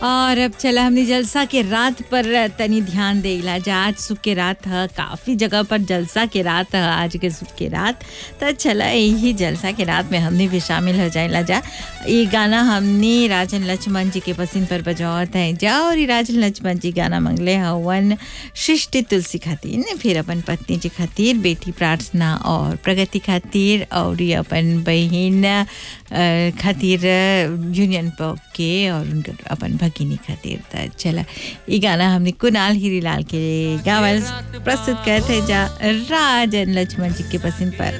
और अब चला हमने जलसा के रात पर तनी ध्यान देला जा आज सुख के रात है काफ़ी जगह पर जलसा के रात है आज के सुख के रात तो चला यही जलसा के रात में हमने भी शामिल हो जाएला जा ये गाना हमने राजन लक्ष्मण जी के पसंद पर बजावत है जा और ये राजन लक्ष्मण जी गाना मंगले हवन सृष्टि तुलसी खातिर फिर अपन पत्नी जी खातिर बेटी प्रार्थना और प्रगति खातिर और ये अपन बहन अ, खातिर यूनियन पॉक के और उनकर अपन भगिनी खातिर त चला ये गाना हमने कुणाल हीरीलाल के गावल प्रस्तुत करते जा राजन लक्ष्मण जी के पसंद पर